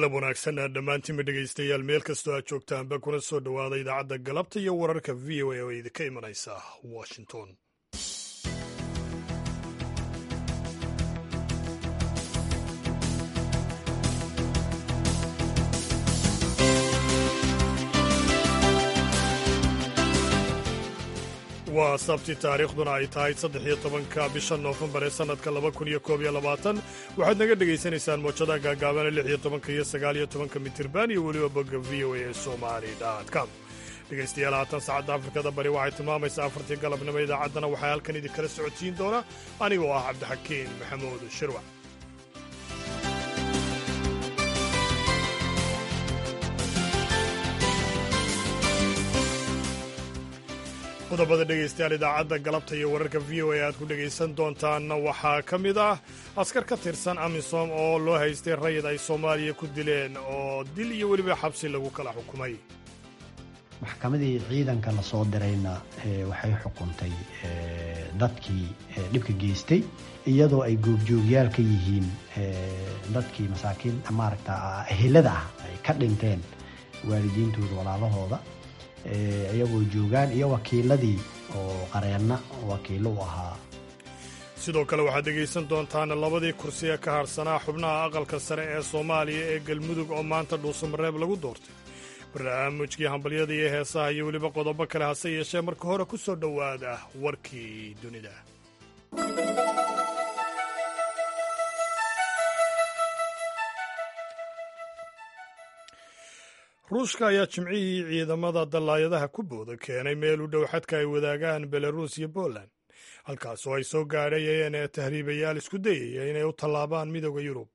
galab wanaagsan dhammaantiinba dhegaystayaal meel kastoo aad joogtaanba kuna soo dhowaada idaacadda galabta iyo wararka v o a oo idinka imanaysa washington waa sabti taariikhduna ay tahay saddex iyo tobanka bisha noofembar ee sannadka laba kun iyo koob iyo labaatan waxaad naga dhegaysanaysaan moojadaha gaagaabana lix iyo tobanka iyo sagaal iyo tobanka mitirban iyo weliba bogga v o a ee somali com dhegaystayaal haatan saacadda afrikada bari waxay tilmaamaysaa afartii galabnimo idaacaddana waxaa halkan idinkala socodsiin doona anigoo ah cabdixakiin maxamuud shirwac qodobada dhegaystayaal idaacadda galabta iyo wararka v o a aad ku dhegaysan doontaanna waxaa ka mid ah askar ka tirsan amisom oo loo haystay rayid ay soomaaliya ku dileen oo dil iyo weliba xabsi lagu kala xukumay maxkamadii ciidanka la soo dirayna waxay xukuntay dadkii dhibka geystay iyadoo ay goobjoogyaal ka yihiin dadkii masaakiin maaragta ehelada ah ay ka dhinteen waalidiintooda walaalahooda iyagoo joogaan iyo wakiiladii oo qareenna wakiillo u ahaa sidoo kale waxaad dhegaysan doontaan labadii kursi ee ka hadhsanaa xubnaha aqalka sare ee soomaaliya ee galmudug oo maanta dhuusamareeb lagu doortay barnaamijkii hambalyada iyo heesaha iyo weliba qodobo kale hase yeeshee marka hore ku soo dhowaada warkii dunida ruushka ayaa jimcihii ciidamada dallaayadaha ku booda keenay meel u dhow xadka ay wadaagaan belaruus iyo poland halkaas oo ay soo gaadhayeen ee tahriibayaal isku dayaya inay u tallaabaan midooda yurub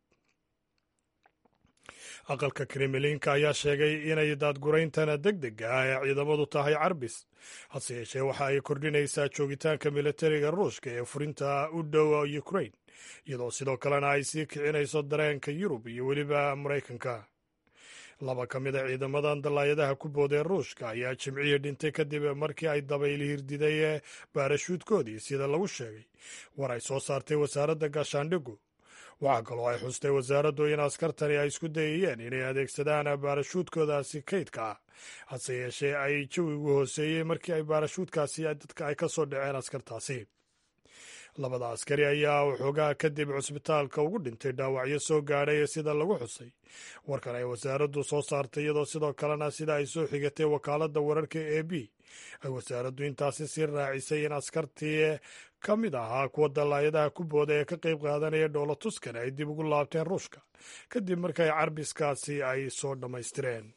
aqalka kremlinka ayaa sheegay inay daadgurayntana deg dega ah ee ciidamadu tahay carbis hase yeeshee waxa ay kordhinaysaa joogitaanka militariga ruushka ee furinta u dhow ukrain iyadoo sidoo kalena ay sii kicinayso dareenka yurub iyo weliba maraykanka laba ka mid a ciidamadan dallaayadaha ku boodee ruushka ayaa jimcihii dhintay kadib markii ay dabayl hirdiday baarashuudkoodii sida lagu sheegay war ay soo saartay wasaaradda gaashaandhigu waxaa kaloo ay xustay wasaaraddu in askartani ay isku dayayeen inay adeegsadaan baarashuudkoodaasi kaydka ah hase yeeshee ay jawigu hooseeyey markii ay baarashuudkaasi dadka ay ka soo dhaceen askartaasi labada askari ayaa waxoogaa kadib cusbitaalka ugu dhintay dhaawacyo soo gaadhay sida lagu xusay warkan ay wasaaraddu soo saartay iyadoo sidoo kalena sida ay soo xigatay wakaaladda wararka e b ay wasaaraddu intaasi sii raacisay in askartii ka mid ahaa kuwa dallaayadaha ku booda ee ka qayb qaadanaya dhoola tuskan ay dib ugu laabteen ruushka kadib markay carbiskaasi ay soo dhammaystireen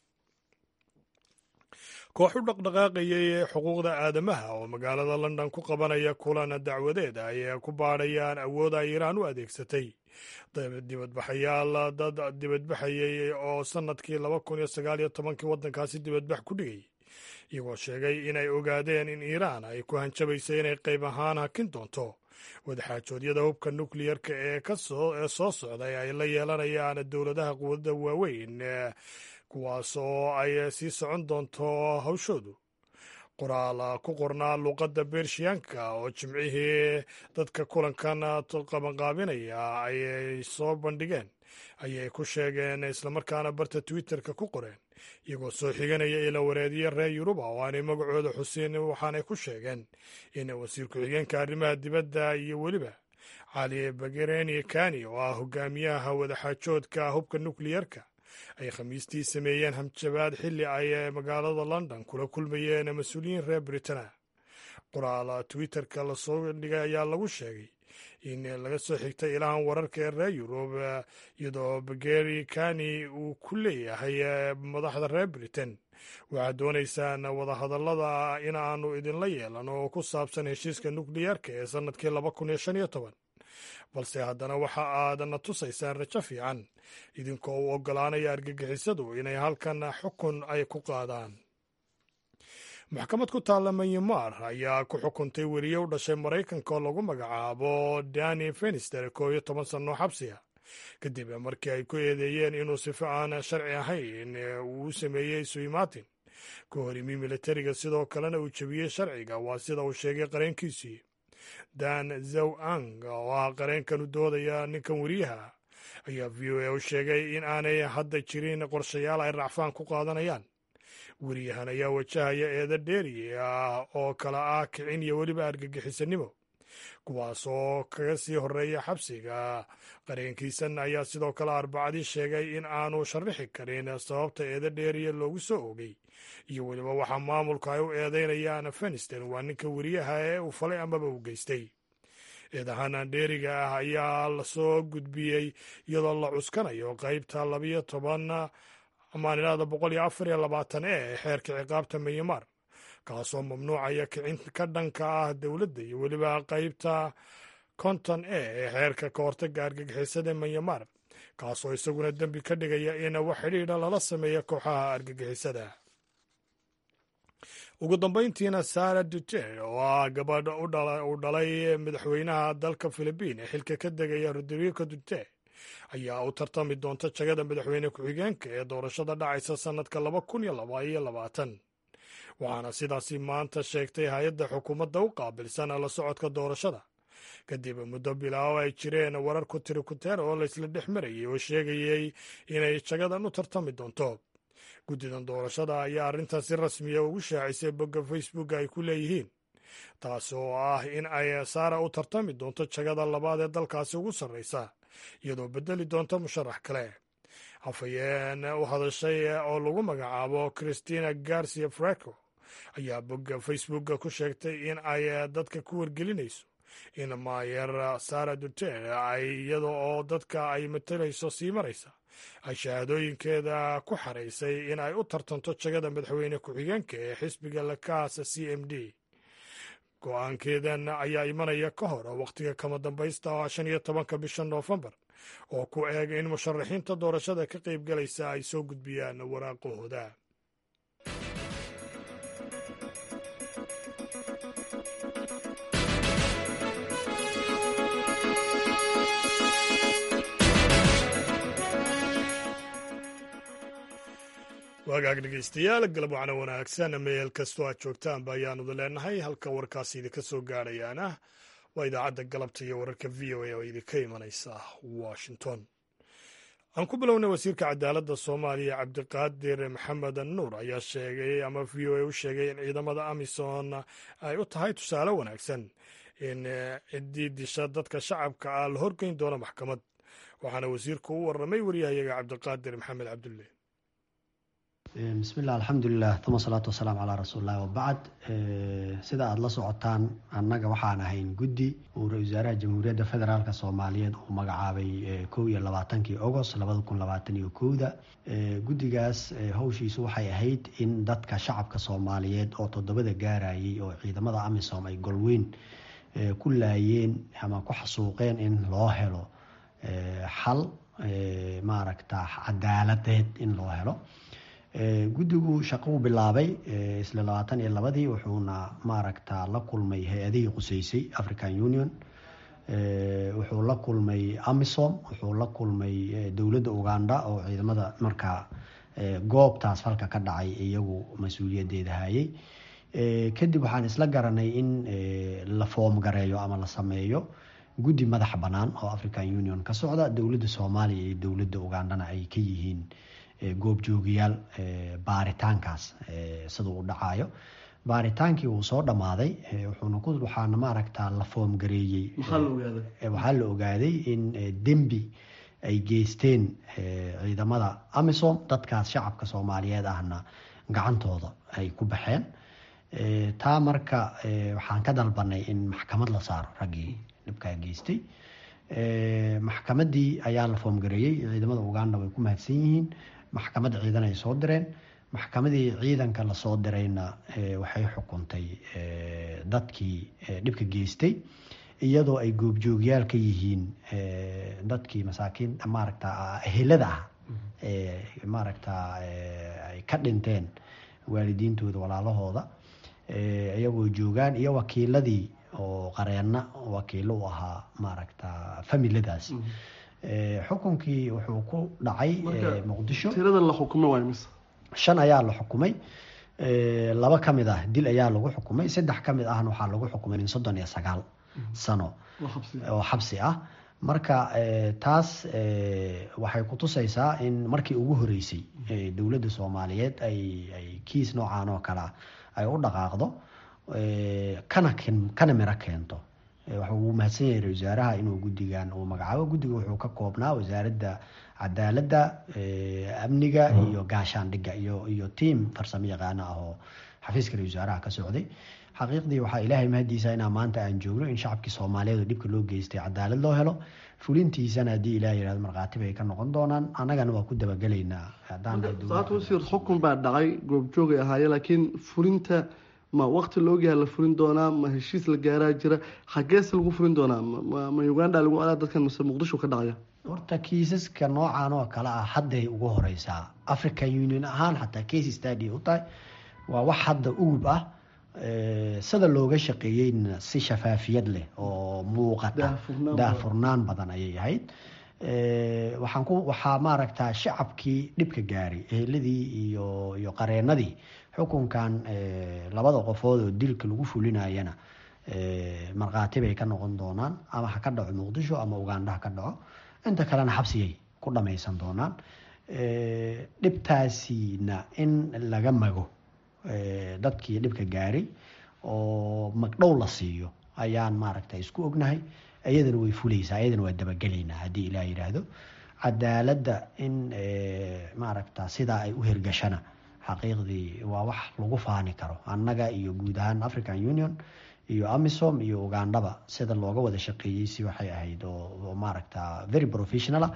koox u dhaqdhaqaaqayay xuquuqda aadamaha oo magaalada london ku qabanaya kulan dacwadeed ay ku baadhayaan awood ay iiraan u adeegsatay dibadbaxayaal dad dibadbaxayay oo sannadkii laba kun iyo sagaal iyo tobankii waddankaasi dibadbax ku dhigay iyagoo sheegay inay ogaadeen in iiraan ay ku hanjabaysay inay qayb ahaan hakin doonto wadaxaajoodyada hubka nukliyarka ee kasooee soo socday ay la yeelanayaan dowladaha quwadada waaweyn kuwaas oo ay sii socon doonto hawshoodu qoraal ku qornaa luuqadda bershiyaanka oo jimcihii dadka kulankan qabanqaabinaya ayay soo bandhigeen ayay ku sheegeen islamarkaana barta twitterka ku qoreen iyagoo soo xiganaya ila wareediya reer yuruba oo aanay magacooda xusin waxaanay ku sheegeen in wasiir ku-xigeenka arrimaha dibadda iyo weliba cali bagereni kani oo ah hogaamiyaha wadaxaajoodka hubka nukliyarka ay khamiistii sameeyeen hamjabaad xilli ay magaalada london kula kulmayeen mas-uuliyiin reer britana qoraal twitterka lasoo dhigay ayaa lagu sheegay in laga soo xigtay ilahan wararka ee reer yurub iyadoo bageri kani uu ku leeyahay madaxda reer britain waxaad doonaysaan wadahadallada in aanu idinla yeelan oo ku saabsan heshiiska nukliyarka ee sannadkii laba kun iyo shan iyo toban balse haddana waxa aadna tusaysaan rajo fiican idinkoo u oggolaanaya argagixisadu inay halkan xukun ay ku qaadaan maxkamad ku taalla myanmar ayaa ku xukuntay weriye u dhashay maraykanka oo lagu magacaabo dani fenister koo iyo toban sanno xabsiga kadib markii ay ku eedeeyeen inuu sifa aan sharci ahayn uu sameeyey suimatin ka hor imi militariga sidoo kalena uu jebiyey sharciga waa sida uu sheegay qareenkiisii dan zaw ang oo ah qareenkan u doodaya ninkan weriyaha ayaa v o a u sheegay in aanay hadda jirin qorshayaal ay racfaan ku qaadanayaan weriyahan ayaa wajahaya eeda dheeri ah oo kala ah kicin iyo weliba argagixisanimo kuwaas oo kaga sii horeeya xabsiga qareenkiisan ayaa sidoo kale arbacadii sheegay in aanu sharaxi karin sababta eeda dheeriya loogu soo ogay iyo weliba waxaa maamulka ay u eedeynayaan afghanistan waa ninka weriyaha ee uu falay amaba u geystay eedahan dheeriga ah ayaa lasoo gudbiyey iyadoo la cuskanayo qeybta labiyo toban maalinada boqol iyo afar iyo labaatan e ee xeerka ciqaabta myanmar kaasoo mamnuucaya kicin ka dhanka ah dowladda iyo weliba qeybta konton e ee xeerka ka hortaga argagixisada myanmar kaasoo isaguna dembi ka dhigaya in wax xidhiidha lala sameeyo kooxaha argagixisada ugu dambayntiina sara dute oo ah gabadh uu dhalay madaxweynaha dalka filibiin ee xilka ka degaya rodrigo dute ayaa u tartami doonta jagada madaxweyne ku-xigeenka ee doorashada dhacaysa sannadka laba kun iyo laba iyo labaatan waxaana sidaasi maanta sheegtay hay-adda xukuumadda u qaabilsan la socodka doorashada kadib muddo bilaawo ay jireen warar ku tiri kuteer oo laysla dhex marayay oo sheegayey inay jagadan u tartami doonto guddidan doorashada ayaa arrintan si rasmiya ugu shaacisay bogga facebook ay ku leeyihiin taas oo ah in ay saara u tartami doonto jagada labaad ee dalkaasi ugu sarraysa iyadoo beddeli doonta musharax kale hafayeen u hadashay oo lagu magacaabo christina garcia freco ayaa bogga facebooka ku sheegtay in ay dadka ku wargelinayso in maayer sara duter ay iyada oo dadka ay matalayso sii maraysa ay shahaadooyinkeeda ku xaraysay in ay u tartanto jagada madaxweyne ku-xigeenka ee xisbiga lakaasa c m d go-aankeedan ayaa imanaya ka hor wakhtiga kama dambaysta oo shan iyo tobanka bisha noofembar oo ku eeg in musharaxiinta doorashada ka qayb galaysa ay soo gudbiyaan waraaqahooda waagaag dhegeystayaal galab wacna wanaagsan meel kastoo aad joogtaanba ayaanudi leenahay halka warkaasi idinka soo gaadhayaana waa idaacadda galabta iyo wararka v o a oo idinka imanaysa washington aan ku bilownay wasiirka cadaaladda soomaaliya cabdiqaadir maxamed nuur ayaa sheegay ama v o a u sheegay in ciidamada amisom ay u tahay tusaale wanaagsan in ciddii disha dadka shacabka ah la horgeyn doono maxkamad waxaana wasiirku u warramay waryahayaga cabdiqaadir maxamed cabdulle bismilah alxamdulilah uma salaatu wasalaamu calaa rasuulillahi wabacd sida aada la socotaan annaga waxaan ahayn guddi uu ra-isul wasaaraha jamhuuriyadda federaalk soomaaliyeed uu magacaabay kow iyo labaatankii agost labada kun labaatan iyo kowda guddigaas howshiisu waxay ahayd in dadka shacabka soomaaliyeed oo toddobada gaarayay oo ciidamada amisom ay golweyn ku laayeen ama ku xasuuqeen in loo helo xal maaragta cadaaladeed in loo helo guddigu shaqou bilaabay isla labaatan iyo labadii wuxuuna maaragta la kulmay hay-adihii quseysay african union wuxuu la kulmay amisom wuxuu la kulmay dowladda uganda oo ciidamada markaa goobtaas falka ka dhacay iyagu mas-uuliyadeeda hayay kadib waxaan isla garanay in la foomgareeyo ama la sameeyo guddi madax bannaan oo african union ka socda dowladda soomaaliya iyo dowladda ugandana ay ka yihiin goobjoogayaal baaritaankaas siduu u dhacayo baaritaankii wuu soo dhammaaday wuxuuna ku waxaana maaragta la foomgareeyey waxaa la ogaaday in dembi ay geysteen ciidamada amisom dadkaas shacabka soomaaliyeed ahna gacantooda ay ku baxeen taa marka waxaan ka dalbanay in maxkamad la saaro raggii dhibkaa geystay maxkamadii ayaa la foomgareeyey ciidamada uganda way ku mahadsan yihiin maxkamadda ciidan ay soo direen maxkamadii ciidanka lasoo dirayna waxay xukuntay dadkii dhibka geystay iyadoo ay goobjoogyaal ka yihiin dadkii masaakiin maaragta ehelada ah maaragta ay ka dhinteen waalidiintooda walaalahooda iyagoo joogaan iyo wakiiladii oo qareenna wakiilo u ahaa maaragta familadaas xukunkii wuxuu ku dhacay muqdisho tirada la xukumay waa mise shan ayaa la xukumay laba ka mid ah dil ayaa lagu xukumay saddex ka mid ahna waxaa lagu xukumay in soddon iyo sagaal sano oo xabsi ah marka taas waxay kutusaysaa in markii ugu horeysay dowladda soomaaliyeed ay ay kiis noocan oo kale ah ay u dhaqaaqdo kana kana miro keento waxuu mahadsan yahay ra-isul wasaaraha inuu guddigan uu magacaabo guddiga wuxuu ka koobnaa wasaaradda cadaaladda amniga iyo gaashaandhigga iyo iyo tiam farsamo yaqaano ah oo xafiiska ra-isul wasaaraha ka socday xaqiiqdii waxaa ilaahay mahadiisa inaa maanta aan joogno in shacabkii soomaaliyeed oo dhibka loo geystay cadaalad loo helo fulintiisana haddii ilaah yihahdo markhaati bay ka noqon doonaan annagana waa ku dabagelaynaa saat wasiir xukun baa dhacay goobjoogay ahaaye laakiin fulinta ma waqti la ogyaha la fulin doonaa ma heshiis la gaaraa jira xageese lagu fulin doonaa ma uganda lagu alaa dadkan mase muqdisho ka dhacaya horta kiisaska noocan oo kale ah hadday ugu horeysaa african union ahaan xataa case stady u tahay waa wax hadda ugub ah sida looga shaqeeyeyna si shafaafiyad leh oo muuqata daahfurnaan badan ayay ahayd waxaan ku waxaa maaragtaa shacabkii dhibka gaaray eheladii iyo iyo qareenadii xukunkan labada qofood oo dilka lagu fulinayana markhaati bay ka noqon doonaan ama ha ka dhaco muqdisho ama uganda ha ka dhaco inta kalena xabsigay ku dhamaysan doonaan dhibtaasina in laga mago dadkii dhibka gaaray oo magdhow la siiyo ayaan maaragta isku ognahay iyadana way fuleysaa iyadana waa dabagelaynaa haddii ilaah yidhaahdo cadaaladda in maaragta sidaa ay u hirgashana xaqiiqdii waa wax lagu faani karo annaga iyo guud ahaan african union iyo amisom iyo ugandhaba sida looga wada shaqeeyey si waxay ahayd oo maaragta very professionala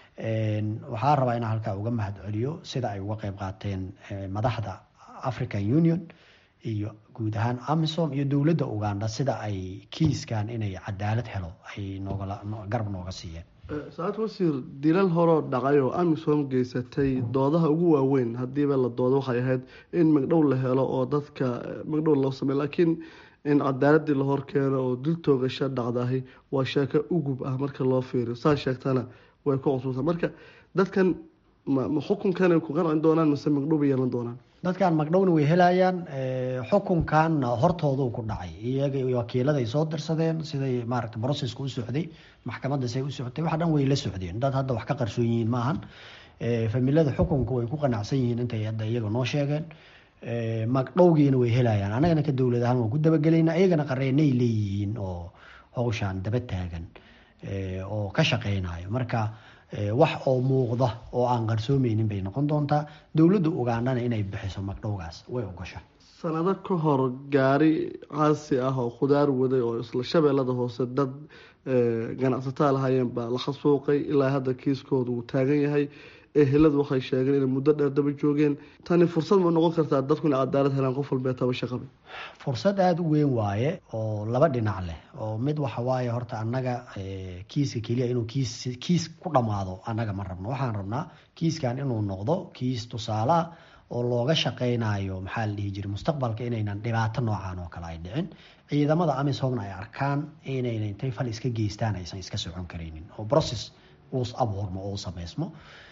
waxaa rabaa inaan halkaa uga mahad celiyo sida ay uga qeyb qaateen madaxda african union iyo guud ahaan amisom iyo dowladda uganda sida ay kiiskan inay cadaalad helo ay noogala garab nooga siiyeen saacad wasiir dilal horoo dhacay oo amisom geysatay doodaha ugu waaweyn haddiiba la doodo waxay ahayd in magdhow la helo oo dadka magdhow loo sameyo laakiin in cadaaladii la horkeeno oo dil toogasho dhacdahay waa sheeko ugub ah marka loo fiiriyo saa sheegtana way ku cusubta marka dadkan ma xukunkanay ku qancin doonaan mise magdhow bay yeelan doonaan dadkan magdhowna way helayaan xukunkanna hortooduu ku dhacay iyaga wakiiladay soo dirsadeen siday maaragta brocesska u socday maxkamadda say u socotay wax dhan way la socdeen dad hadda wax ka qarsoon yihiin maahan familada xukunka way ku qanacsan yihiin intay hadda iyaga noo sheegeen magdhowgiina way helayaan annagana ka dowlad ahaan waan ku dabagelaynaa iyagana qareenay leeyihiin oo hawshaan daba taagan oo ka shaqeynayo marka wax oo muuqda oo aan qarsoomeynin bay noqon doontaa dowladda ugandana inay bixiso magdhowgaas way ogosha sanado ka hor gaari caasi ah oo khudaar waday oo isla shabeellada hoose dad ganacsataa lahaayeen baa la khasuuqay ilaa hadda kiiskooda uu taagan yahay eheladu waxay sheegeen inay muddo dheer daba joogeen tani fursad ma noqon kartaa dadku inay cadaalad helaan qof walbee tabasho qabe fursad aada u weyn waaye oo laba dhinac leh oo mid waxa waaye horta annaga kiiska keliya inuu kiis kiis ku dhammaado annaga ma rabno waxaan rabnaa kiiskan inuu noqdo kiis tusaaleah oo looga shaqeynayo maxaa la dhihi jiray mustaqbalka inaynan dhibaato noocan oo kale ay dhicin ciidamada amisomna ay arkaan inayna intay fal iska geystaan aysan iska socon karaynin oo process uus abuurmo oo u sameysmo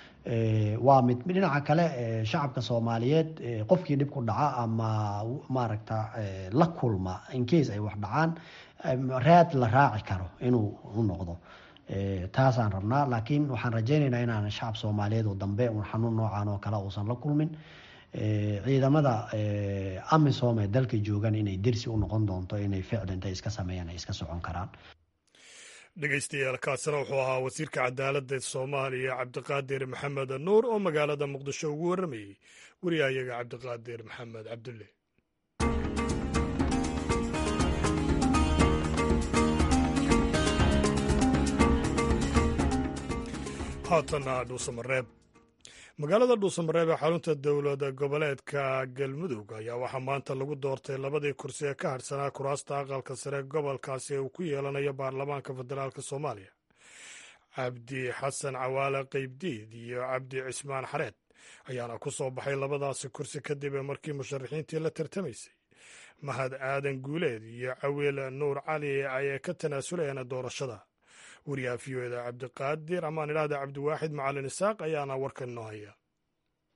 waa mid dhinaca kale shacabka soomaaliyeed qofkii dhib ku dhaca ama maaragta la kulma incase ay wax dhacaan raad la raaci karo inuu u noqdo taasaan rabnaa laakiin waxaan rajeyneynaa inaan shacab soomaaliyeed oo dambe un xanuun noocan oo kale uusan la kulmin ciidamada amisom ee dalka joogan inay dersi u noqon doonto inay ficli intay iska sameeyaan ay iska socon karaan dhegeystayaal kaasina wuxuu ahaa wasiirka cadaaladda soomaaliya cabdiqaadir maxamed nuur oo magaalada muqdisho ugu warramayey wariyahayaga cabdiqaadir maxamed cabdulle haatana dhuusamareeb magaalada dhuusamareeb ee xarunta dowlad goboleedka galmudug ayaa waxaa maanta lagu doortay labadii kursi ee ka hadhsanaa kuraasta aqalka sare gobolkaasi ee uu ku yeelanayo baarlamaanka federaalk soomaaliya cabdi xasan cawaale qeybdiid iyo cabdi cismaan xareed ayaana ku soo baxay labadaasi kursi kadib markii musharaxiintii la tartamaysay mahad aadan guuleed iyo cawiil nuur cali ay ka tanaasulayeen doorashada wariyaha v o eda cabdiqaadir amaan idhaahda cabdiwaaxid macalin isaaq ayaana warkan inoo haya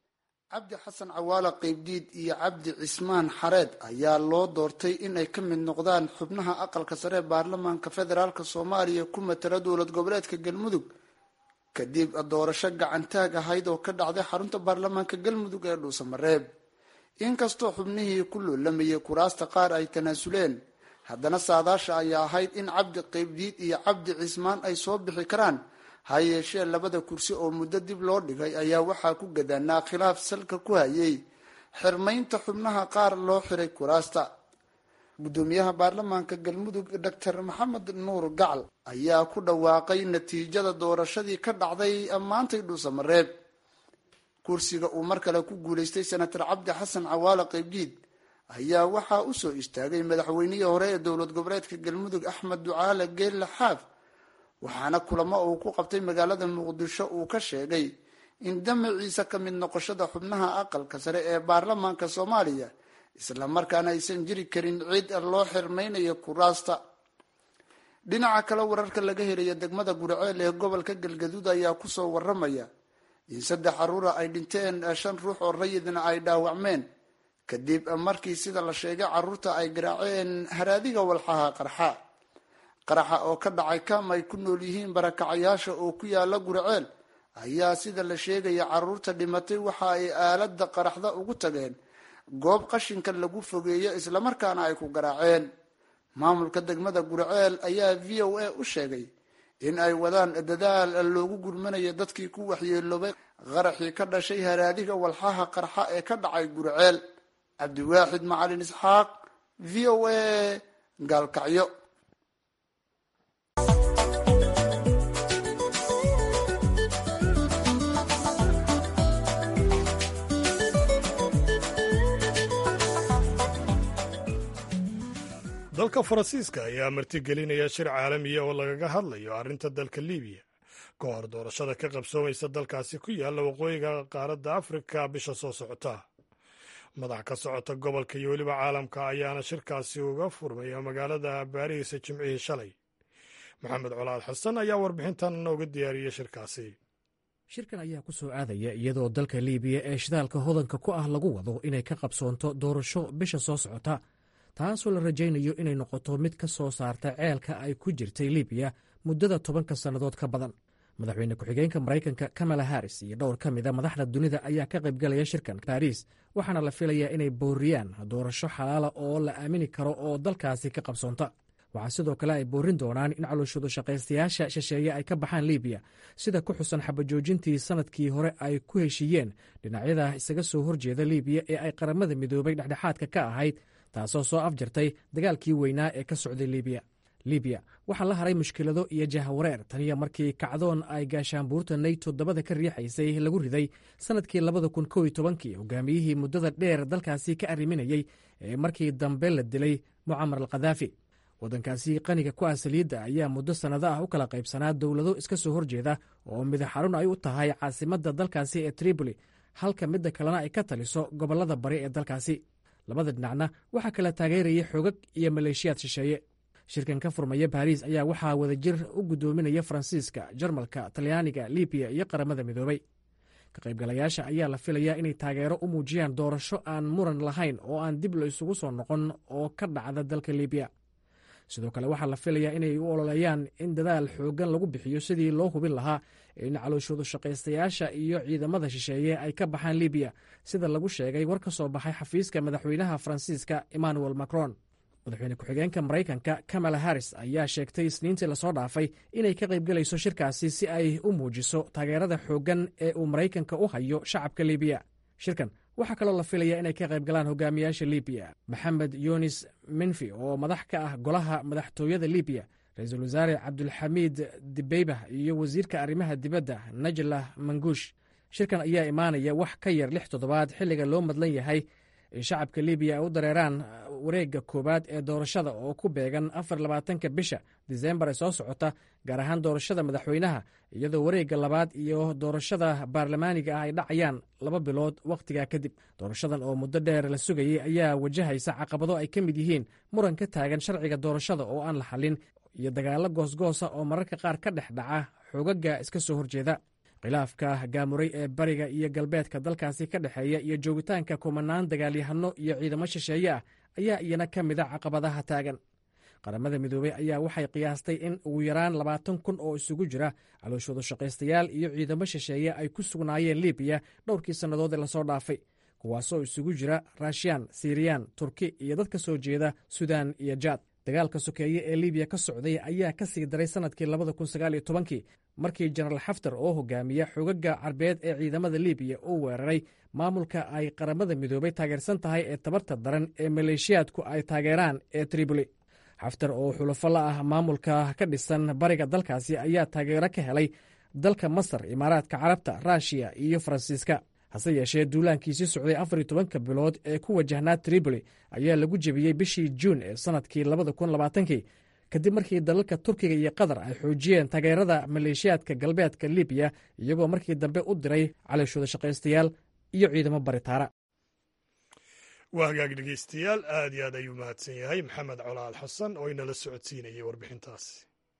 cabdi xasan cawaale qeybdiid iyo cabdi cismaan xareed ayaa loo doortay inay ka mid noqdaan xubnaha aqalka sare ee baarlamaanka federaalk soomaaliya ku matala dowlad goboleedka galmudug kadib doorasho gacantaag ahayd oo ka dhacday xarunta baarlamaanka galmudug ee dhuusamareeb inkastoo xubnihii ku loolamayay kuraasta qaar ay tanaasuleen haddana saadaasha ayaa ahayd in cabdi qeybdiid iyo cabdi cismaan ay soo bixi karaan ha yeeshee labada kursi oo muddo dib loo dhigay ayaa waxaa ku gadaanaa khilaaf salka ku hayay xirmaynta xubnaha qaar loo xiray kuraasta guddoomiyaha baarlamaanka galmudug doctor maxamed nuur gacal ayaa ku dhawaaqay natiijada doorashadii ka dhacday maantay dhuusamareeb kursiga uu mar kale ku guulaystay senator cabdi xasan cawaale qeybdiid ayaa waxaa usoo istaagay madaxweynihii hore ee dowlad goboleedka galmudug axmed ducaale geelle xaaf waxaana kulamo uu ku qabtay magaalada muqdisho uu ka sheegay in damaciisa ka mid noqoshada xubnaha aqalka sare ee baarlamaanka soomaaliya islamarkaana aysan jiri karin cid loo xirmaynayo kuraasta dhinaca kale wararka laga helaya degmada guriceel ee gobolka galgaduud ayaa kusoo waramaya in saddex caruura ay dhinteen shan ruux oo rayidna ay dhaawacmeen kadib markii sida la sheegay caruurta ay garaaceen haraadiga walxaha qarxa qaraxa oo ka dhacay kam ay ku nool yihiin barakacayaasha oo ku yaala guriceel ayaa sida la sheegaya caruurta dhimatay waxa ay aalada qaraxda ugu tageen goob qashinka lagu fogeeyo islamarkaana ay ku garaaceen maamulka degmada guriceel ayaa v o a u sheegay in ay wadaan dadaal loogu gurmanayo dadkii ku waxyeeloobay qaraxii ka dhashay haraadiga walxaha qarxa ee ka dhacay guriceel cabdiwaaxid macalin isxaaq v o a gaalkacyo dalka faransiiska ayaa martigelinaya shir caalamiya oo lagaga hadlayo arrinta dalka libiya ka hor doorashada ka qabsoomaysa dalkaasi ku yaalla waqooyiga qaaradda afrika bisha soo socota madax ka socota gobolka iyo weliba caalamka ayaana shirkaasi uga furmaya magaalada baariis jimcihii shalay maxamed colaad xasan ayaa warbixintan nooga diyaariyey shirkaasi shirkan ayaa ku soo aadaya iyadoo dalka liibiya ee shidaalka hodanka ku ah lagu wado inay ka qabsoonto doorasho bisha soo socota taasoo la rajaynayo inay noqoto mid ka soo saarta ceelka ay ku jirtay libiya muddada tobanka sannadood ka badan madaxweyne ku-xigeenka maraykanka kamala haris iyo dhowr ka mida madaxda dunida ayaa ka qaybgalaya shirkan baariis waxaana la filayaa inay booriyaan doorasho xalaala oo la aamini karo oo dalkaasi ka qabsoonta waxaa sidoo kale ay boorin doonaan in calooshoodu shaqaystayaasha shisheeye ay ka baxaan libiya sida ku xusan xabajoojintii sanadkii hore ay ku heshiiyeen dhinacyada isaga soo horjeeda libiya ee ay qaramada midoobay dhexdhexaadka ka ahayd taasoo soo afjartay dagaalkii weynaa ee ka socday libiya libiya waxaa la haray mushkilado iyo jahwareer taniya markii kacdoon ay gaashaanbuurta nayto dabada ka riixaysay lagu riday sannadkii labada kun kow iyo tobankii hogaamiyihii muddada dheer dalkaasi ka arriminayey ee markii dambe la dilay mucamar al khadaafi waddankaasi qaniga ku ah saliidda ayaa muddo sannado ah u kala qaybsanaa dowlado iska soo horjeeda oo midaxarun ay u tahay caasimadda dalkaasi ee tripoli halka midda kalena ay ka taliso gobollada bari ee dalkaasi labada dhinacna waxaa kala taageeraya xoogag iyo maleeshiyaad shisheeye shirkan ka furmaya baariis ayaa waxaa wadajir u guddoominaya faransiiska jarmalka talyaaniga libiya iyo qaramada midoobay ka qaybgalayaasha ayaa la filayaa inay taageero u muujiyaan doorasho aan muran lahayn oo aan dib la isugu soo noqon oo ka dhacda dalka libiya sidoo kale waxaa la filayaa inay u ololeeyaan in dadaal xooggan lagu bixiyo sidii loo hubin lahaa in calooshoodu shaqaystayaasha iyo ciidamada shisheeye ay ka baxaan libiya sida lagu sheegay war ka soo baxay xafiiska madaxweynaha faransiiska emmanuel macron madaxweyne ku-xigeenka maraykanka kamala harris ayaa sheegtay isniintii lasoo dhaafay inay ka qaybgelayso shirkaasi si ay u muujiso taageerada xooggan ee uu maraykanka u hayo shacabka libiya shirkan waxaa kaloo la filaya inay ka qayb galaan hogaamiyaasha libiya maxamed yunis minfi oo madax ka ah golaha madaxtooyada libiya ra-iisul wasaare cabdulxamiid dibeybah iyo wasiirka arrimaha dibadda najlah manguush shirkan ayaa imaanaya wax ka yar lix toddobaad xilliga loo madlan yahay in shacabka libiya ay u dareeraan wareegga koowaad ee doorashada oo ku beegan afar labaatanka bisha disembar ee soo socota gaar ahaan doorashada madaxweynaha iyadoo wareegga labaad iyo doorashada baarlamaaniga ah ay dhacayaan laba bilood wakhtigaa kadib doorashadan oo muddo dheer la sugayay ayaa wajahaysa caqabado ay ka mid yihiin muran ka taagan sharciga doorashada oo aan la xallin iyo dagaallo goosgoosa oo mararka qaar ka dhex dhaca xoogaga iska soo horjeeda khilaafka gaamuray ee bariga iyo galbeedka dalkaasi ka dhexeeya iyo joogitaanka kumanaan dagaalyahano iyo ciidamo shisheeye ah ayaa iyana ka mid a caqabadaha taagan qaramada midoobey ayaa waxay qiyaastay in ugu yaraan labaatan kun oo isugu jira calooshooda shaqaystayaal iyo ciidamo shisheeye ay ku sugnaayeen libiya dhowrkii sannadood ee lasoo dhaafay kuwaasoo isugu jira raashiyaan siriyaan turki iyo dad ka soo jeeda sudan iyo jaad dagaalka sokeeye ee libiya ka socday ayaa ka sii daray sannadkii labada kun sagaaliyo tobankii markii jenaraal xaftar oo hogaamiya xogaga carbeed ee ciidamada libiya uu weeraray maamulka ay qaramada midoobey taageersan tahay ee tabarta daran ee maleeshiyaadku ay taageeraan ee triboli xaftar oo xulafo la ah maamulka ka dhisan bariga dalkaasi ayaa taageero ka helay dalka masar imaaraadka carabta ruushiya iyo faransiiska hase yeeshee duulaankiisii socday afar iyo tobanka bilood ee ku wajahnaa triboli ayaa lagu jebiyey bishii juun ee sannadkii labada kun labaatankii kadib markii dalalka turkiga iyo qatar ay xoojiyeen taageerada maleeshiyaadka galbeedka libiya iyagoo markii dambe u diray caleyshooda shaqaystayaal iyo ciidamo baritaara waa hagaag dhegeystayaal aad iyo aad ayuu mahadsan yahay maxamed colaal xasan oo inala socodsiinayay warbixintaasi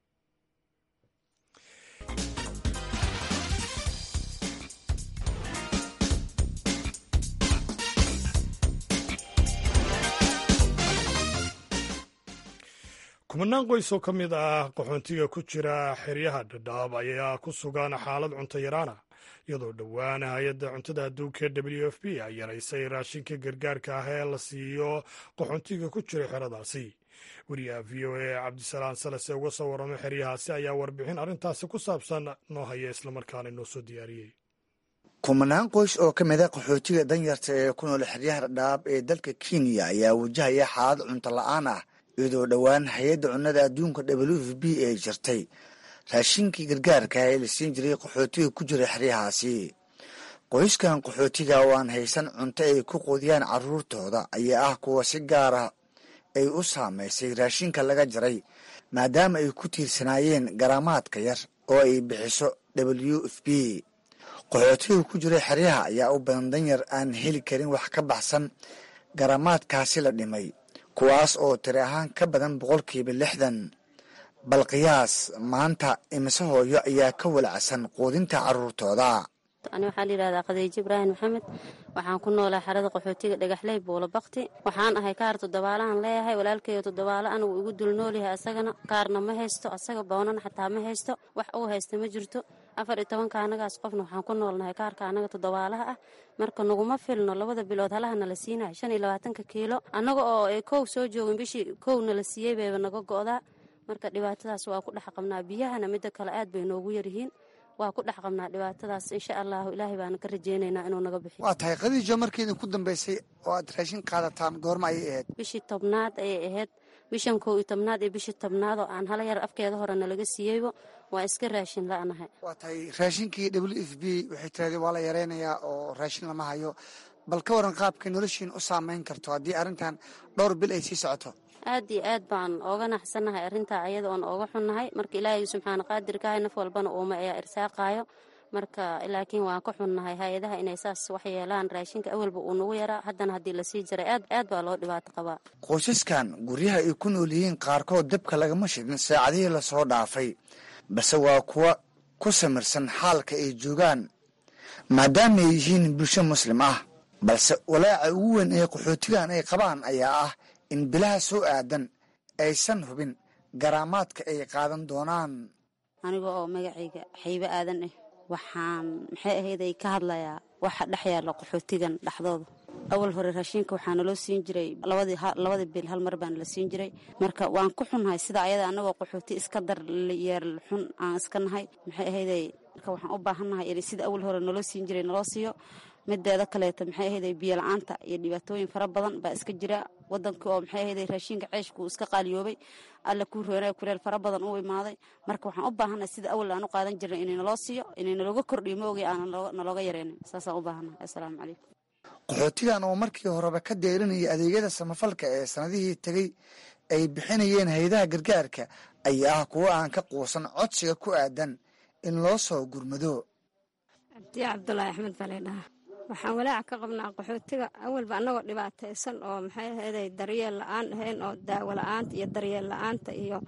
kumanaan qoys oo ka mid ah qaxoontiga ku jira xeryaha dhadhaab ayaa ku sugan xaalad cunto yaraana iyadoo dhowaan hay-adda cuntada adduunka w f p ay yaraysay raashinka gargaarka ah ee la siiyo qaxoontiga ku jira xeradaasi wariyaha v o a cabdisalaan salase uga soo warramay xeryahaasi ayaa warbixin arrintaasi ku saabsan noo haya islamarkaana noo soo diyaariyey kumanaan qoys oo ka mid a qaxootiga danyarta ee ku nool xeryaha dhadhaab ee dalka kenya ayaa wajahaya xaalad cunto la-aan ah iyadoo dhowaan hay-adda cunnada adduunka w f b ay jirtay raashinkii gargaarka ee la siin jiray qaxootiga ku jira xeryahaasi qoyskan qaxootiga oo aan haysan cunto ay ku quudiyaan carruurtooda ayaa ah kuwa si gaara ay u saamaysay raashinka laga jaray maadaama ay ku tiirsanaayeen garaamaadka yar oo ay bixiso w f b qaxootiga ku jira xeryaha ayaa u badan danyar aan heli karin wax ka baxsan garaamaadkaasi la dhimay kuwaas oo tiri ahaan ka badan boqolkiiba lixdan bal qiyaas maanta imise hooyo ayaa ka walacsan quudinta carruurtooda ani waxaa la yidhahdaa khadiijo ibraahim maxamed waxaan ku noolaa xerada qaxootiga dhagaxley buulo bakti waxaan ahay kaar toddobaalahan leeyahay walaalkeeyo toddobaalo anigu igu dul noolyahay asagana kaarna ma haysto asaga boonana xataa ma haysto wax uu haysta ma jirto afar iyo tobanka anagaas qofna waxaan ku noolnahay kaarka anaga toddobaalaha ah marka naguma filno labada bilood halahana la siinayo shan iyo labaatanka kiilo annaga oo ay kow soo joogin bishii kowna la siiyey bayba naga go'daa marka dhibaatadaas waa ku dhex qabnaa biyahana midda kale aad bay noogu yaryihiin waa ku dhex qabnaa dhibaatadaas insha allahu ilaahay baana ka rajeynaynaa inuu naga bixiyo waa tahay khadiijo markii idinku dambaysay oo aad raashin qaadataan goorma ayay ahayd bishii tobnaad ayay ahayd bishan kow iyo tobnaad iyo bishii tobnaad oo aan hala yar afkeeda hore nalaga siiyeybo waa iska raashin la'nahay waa tahay raashinkii w f b waxay tirahdeen waa la yareynayaa oo raashin lama hayo bal ka waran qaabkay noloshiin u saameyn karto haddii arrintan dhowr bil ay sii socoto aad iyo aad baan ooga naxsannahay arrintaa ayada oon ooga xunnahay marka ilaahay subxaana qaadirkahay naf walbana uuma ayaa irsaaqaayo marka laakiin waan ka xunnahay hay-adaha inay saas wax yeelaan raashinka awalba uu nagu yaraa haddana haddii lasii jiray aad aad baa loo dhibaato qabaa qoysaskan guryaha ay ku nool yihiin qaarkood dabka lagama shidin saacadihii lasoo dhaafay balse waa kuwa ku samirsan xaalka ay joogaan maadaama ay yihiin bulsho muslim ah balse walaaca ugu weyn ee qaxootigan ay qabaan ayaa ah in bilaha soo aadan aysan hubin garaamaadka ay qaadan doonaan aniga oo magacayga xaybo aadan ah waxaan maxay ahayday ka hadlayaa waxa dhex yaalla qaxootigan dhexdooda awal hore raashinka waxaa naloo siin jiray labadii bil hal mar baana la siin jiray marka waan ku xunnahay sida ayada anagoo qaxooti iska dar yeer xun aan iska nahay maxay ahayday marka waxaan u baahannahay in sida awal hore naloo siin jiray naloo siiyo mideeda kaleeto maxay ahayday biyo la-aanta iyo dhibaatooyin fara badan baa iska jira wadanka oo maxay ahayday raashinka ceeshku iska qaaliyoobay alla kuu roonay kuleel fara badan u imaaday marka waxaan u baahannahay sida awal aan u qaadan jirnay inay naloo siiyo inay nalooga kordhiyo ma ogay aanan nalooga yareynin saasaan u baahannahay assalaamu calaykum qaxootigan oo markii horeba ka deerinaya adeegyada samafalka ee sanadihii tegey ay bixinayeen hay-adaha gargaarka ayaa ah kuwo aan ka quusan codsiga ku aadan in loo soo gurmado cabdiya cabdulaahi axmed baa laydhahaa waxaan walaaca ka qabnaa qaxootiga awalba annagoo dhibaataysan oo maxay ahayday daryeel la-aan ahayn oo daawo la-aanta iyo daryeel la-aanta iyo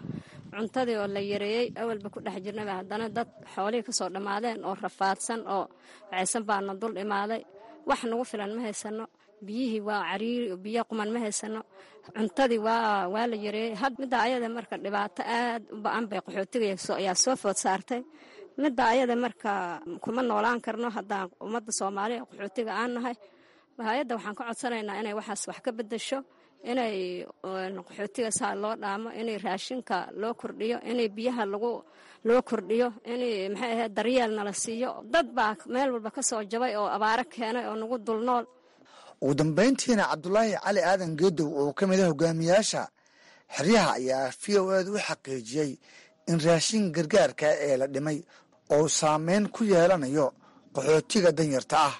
cuntadii oo la yareeyey awalba ku dhex jirnaba haddana dad xoolihii ka soo dhammaadeen oo rafaadsan oo wacaysan baana dul imaaday wax nagu filan ma haysano biyihii waa cariiri biyo quman ma haysano cuntadii waa waa la yareeyey had midda ayada marka dhibaato aad u ba-an bay qaxootiga ayaa soo food saartay midda ayada marka kuma noolaan karno haddaan ummadda soomaaliya qaxootiga aan nahay hay-adda waxaan ka codsanaynaa inay waxaas wax ka bedesho inay qaxootiga saa loo dhaamo inay raashinka loo kordhiyo inay biyaha lagu loo kordhiyo inay maxay ahayd daryeel nala siiyo dad baa meel walba ka soo jabay oo abaaro keenay oo nagu dulnool ugu dambayntiina cabdulaahi cali aadan geedow oo ka mid a hogaamiyaasha xeryaha ayaa v o eeda u xaqiijiyey in raashin gargaarka ee la dhimay oo saameyn ku yeelanayo qaxootiga danyarta ah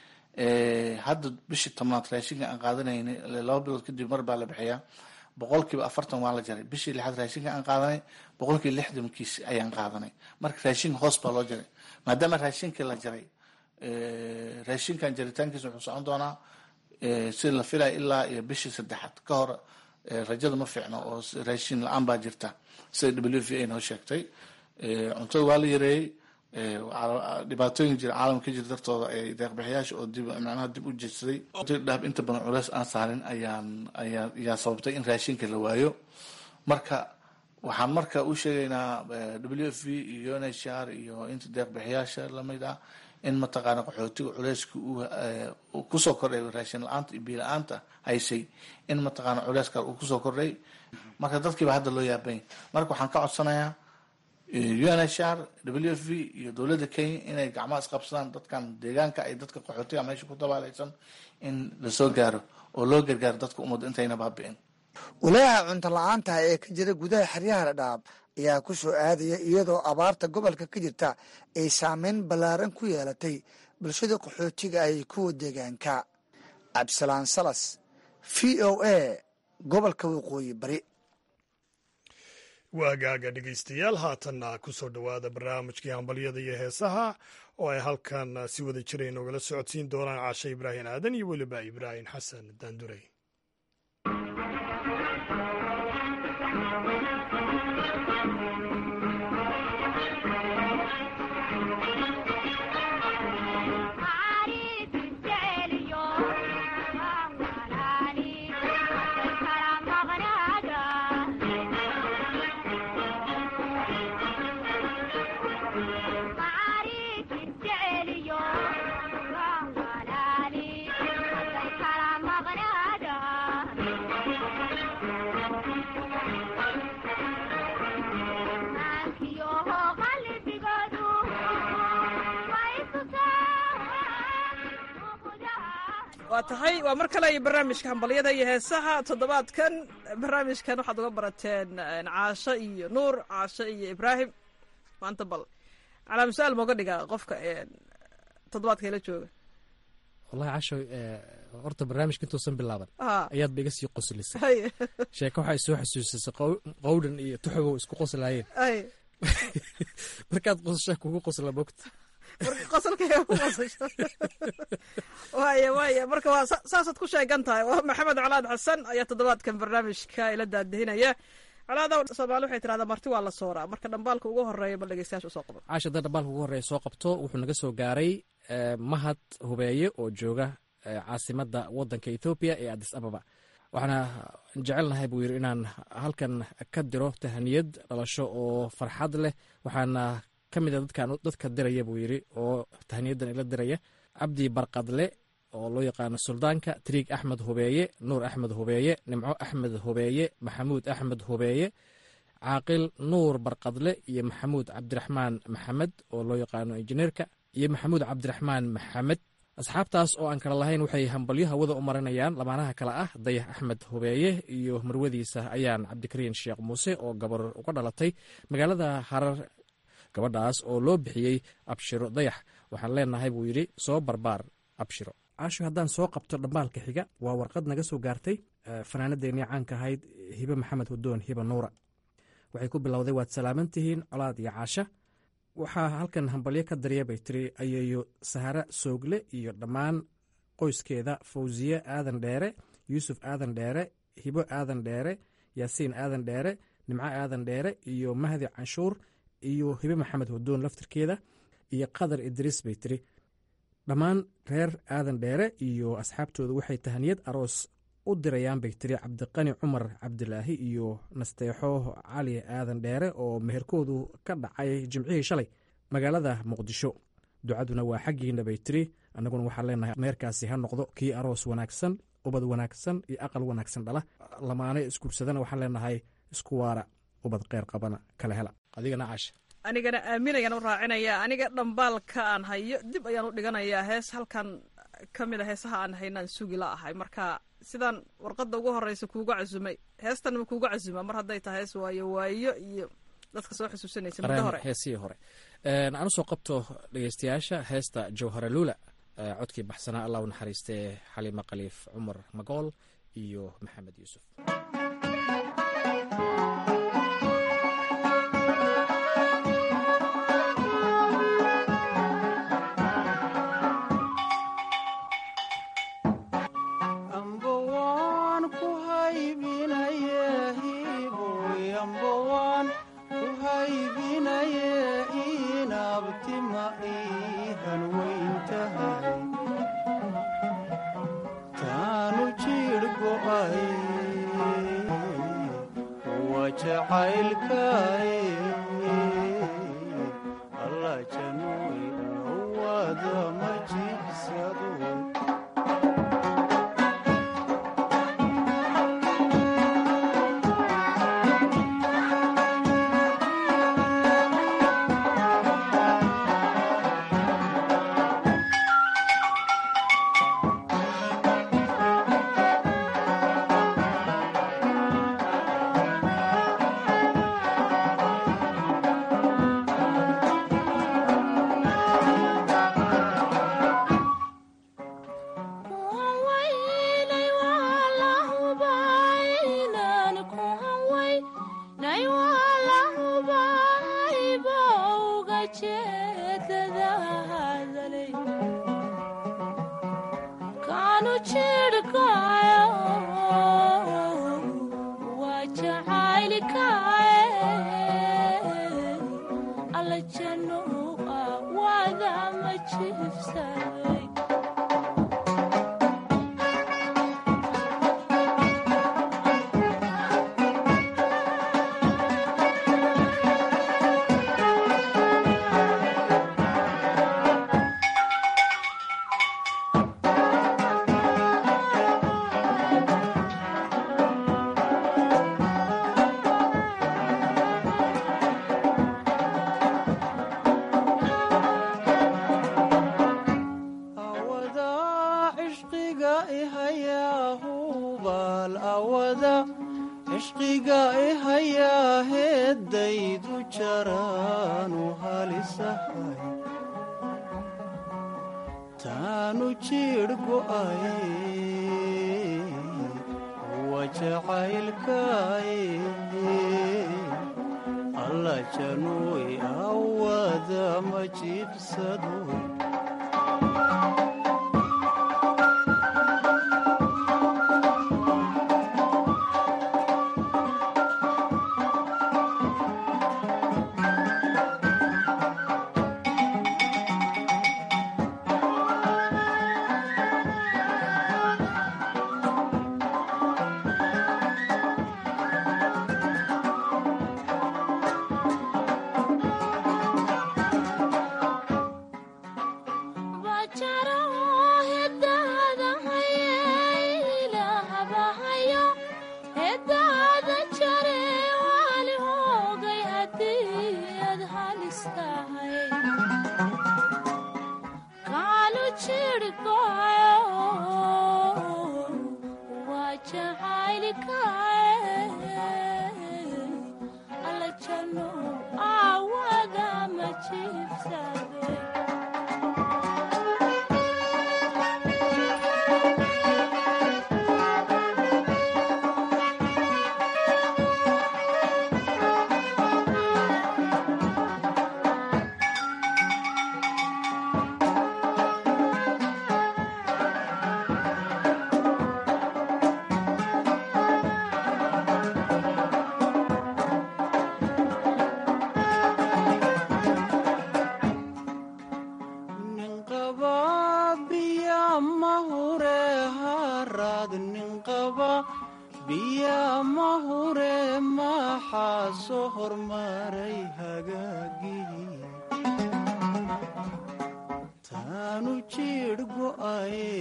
hadda bishii tobnaad raashinka aan qaadanayna laba bilood kadib mar baa la bixiyaa boqolkiiba afartan waa la jaray bishii lixaad raashinka aan qaadanay boqolkiiba lixdankiis ayaan qaadanay marka raashinka hoos baa loo jaray maadaama raashinkii la jaray raashinkan jaritaankiisa wuxuu socon doonaa sida la filaya ilaa iyo bishii saddexaad ka hor rajada ma fiicno oo raashin la-aan baa jirta sida w v a noo sheegtay cuntada waa la yareeyey dhibaatooyin jira caalamka ka jira dartooda ay deeqbixiyaasha oo dib macnaha dib u jeedsaday dhaab inta badan culeys aan saarin ayaan ayaa ayaa sababtay in raashinka la waayo marka waxaan marka u sheegaynaa w f v iyo n h r iyo inta deeqbixiyaasha lamid ah in mataqaana qaxootiga culeyska uu kusoo kordhay raashin la-aanta iyo biyo la-aanta haysay in mataqaana culeyska uu kusoo kordhay marka dadkiiba hadda loo yaabanya marka waxaan ka codsanayaa unhr w f v iyo dowladda kenya inay gacmaha isqabsadaan dadkan deegaanka ay dadka qaxootiga meesha ku dabaalaysan in lasoo gaaro oo loo gargaaro dadka ummadda intayna baabi'in walaaha cunto la-aanta ee ka jira gudaha xeryaha dhadhaab ayaa ku soo aadaya iyadoo abaarta gobolka ka jirta ay saameyn ballaaran ku yeelatay bulshada qaxootiga ay kuwa deegaanka cabdisalaan salas v o a gobolka waqooyi bari waagaaga dhegaystayaal haatanna ku soo dhowaada barnaamijkii hambalyada iyo heesaha oo ay halkan si wada jira inoogala socodsiin doonaan caashe ibraahim aadan iyo weliba ibraahim xasan daandurey waa tahay waa mar kale iyo barnaamijka hambalyada iyo heesaha toddobaadkan barnaamijkan waxaad uga barateen caasho iyo nuur caasho iyo ibraahim maanta bal calaam su-aal mooga dhigaa qofka toddobaadka ila jooga wallahi casho horta barnaamijka intuusan bilaaban ayaad ba iga sii qoslisay hay sheeko waxay soo xasuusisay qowdhan iyo tuxubow isku qoslaayeen hay markaad qosashaa kugu qosla mogta marka qosolka ku qosasho waaya waaya marka waa saasaad ku sheegan tahay waa maxamed colaad xasan ayaa toddobaadkan barnaamijka ila daadihinaya colaada soomaali waxay tirahdaa marti waa la sooraa marka dhambaalka ugu horeeya bal dhegeystayaasha usoo qabo caasha hadda dhambaalka ugu horreeya soo qabto wuxuu naga soo gaaray mahad hubeeye oo jooga caasimadda waddanka ethoobiya ee adis ababa waxaana jecelnahay buu yidhi inaan halkan ka diro tahaniyad dhalasho oo farxad leh waxaana ka mid a dadkan dadka diraya buu yidhi oo tahniyadan ila diraya cabdi barqadle oo loo yaqaano suldaanka triig axmed hubeeye nuur axmed hubeeye nimco axmed hubeeye maxamuud axmed hubeeye caaqil nuur barqadle iyo maxamuud cabdiraxmaan maxamed oo loo yaqaano injineerka iyo maxamuud cabdiraxmaan maxamed asxaabtaas oo aan kala lahayn waxay hambalyo hawada u marinayaan lamaanaha kale ah dayax axmed hubeeye iyo marwadiisa ayaan cabdikariin sheekh muuse oo gabar uga dhalatay magaalada harar gabadhaas oo loo bixiyey abshiro dayax waxaan leenahay buu yidhi soo barbaar abshiro caasho haddaan soo qabto dhambaalka xiga waa warqad naga soo gaartay fanaanadeennii caanka ahayd hibe maxamed hudoon hibe nuura waxay ku bilowday waad salaaman tihiin colaad iyo caasha waxaa halkan hambalyo ka darya bay tiri ayeeyo sahara soogle iyo dhammaan qoyskeeda fawsiye aadan dheere yuusuf aadan dheere hibo aadan dheere yaasiin aadan dheere nimco aadan dheere iyo mahdi canshuur iyo hibe maxamed hudoon laftirkeeda iyo qadar idriis bay tiri dhammaan reer aadan dheere iyo asxaabtooda waxay tahaniyad aroos u dirayaan bay tiri cabdiqani cumar cabdilaahi iyo nasteexo cali aadan dheere oo meherkoodu ka dhacay jimcihii shalay magaalada muqdisho ducaduna waa xaggiina bay tiri annaguna waxaan leenahay meherkaasi ha noqdo kii aroos wanaagsan ubad wanaagsan iyo aqal wanaagsan dhala lamaane isguursadana waxaan leenahay isku waara ubad kheyr qabana kala hela adigana caasha anigana aaminayaan u raacinaya aniga dhambaalka aan hayo dib ayaan u dhiganayaa hees halkan ka mid a heesaha aan haynaan sugi la ahay marka sidaan warqadda ugu horeysa kuuga casumay heestan ma kuuga casuma mar hadday tahay hees waayo waayo iyo dadka soo xusuusanaysa muddo hore heesihii hore aan usoo qabto dhegeystayaasha heesta jawhara luula codkii baxsanaa allah u naxariistee xaliima khaliif cumar magool iyo maxamed yuusuf wad nin qaba biyaa ma hure maxaa soo hormaray hagaagii taanu jiidh go'aye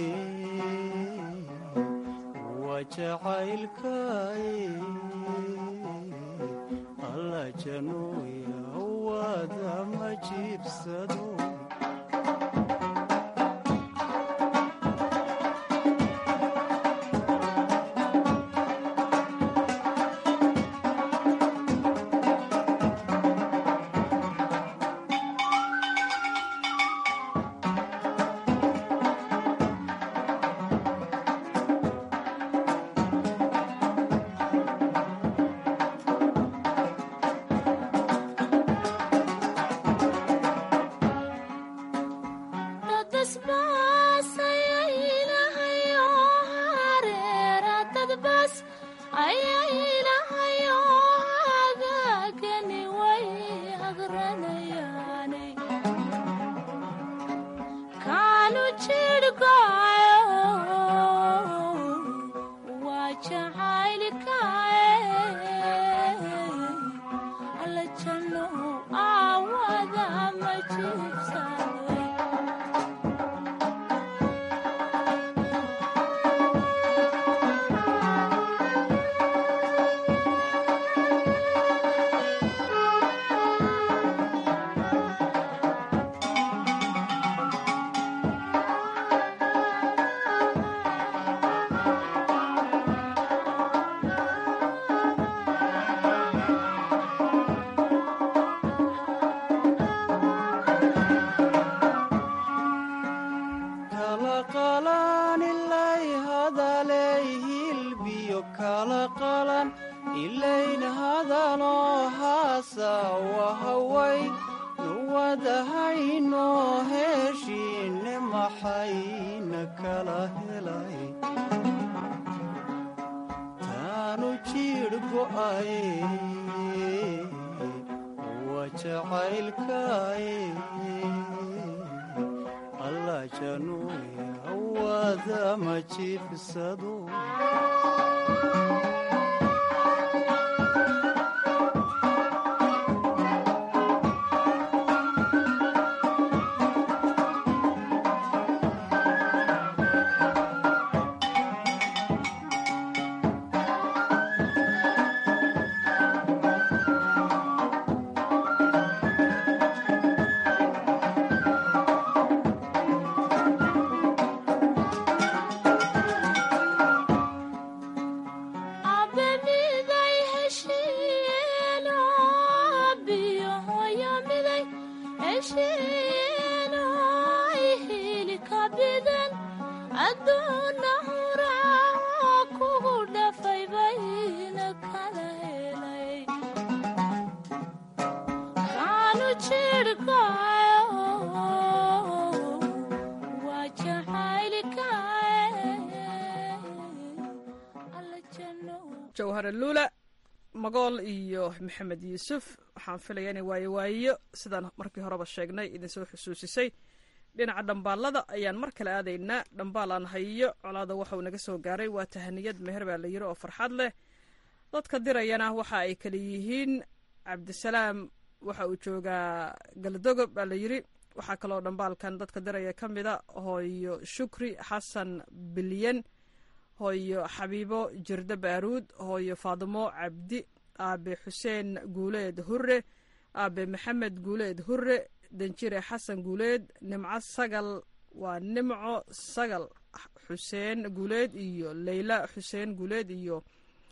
waa jacaylkaye alla januuya wada ma jiibsado jawhare luula magool iyo maxamed yuusuf waxaan filaya inay waayo waayo sidaan markii horeba sheegnay idinsoo xusuusisay dhinaca dhambaalada ayaan mar kale aadaynaa dhambaal aan hayo colaada waxauu naga soo gaaray waa tahaniyad meher baa la yiri oo farxad leh dadka dirayana waxa ay kala yihiin cabdisalaam waxa uu joogaa galdogob baa la yiri waxaa kaloo dhambaalkan dadka diraya ka mida hooyo shukri xasan bilyan hooyo xabiibo jirde baaruud hooyo faadimo cabdi aabe xuseen guuleed hure aabe maxamed guuleed hure danjire xasan guuleed nimco sagal waa nimco sagal xuseen guuleed iyo leyla xuseen guuleed iyo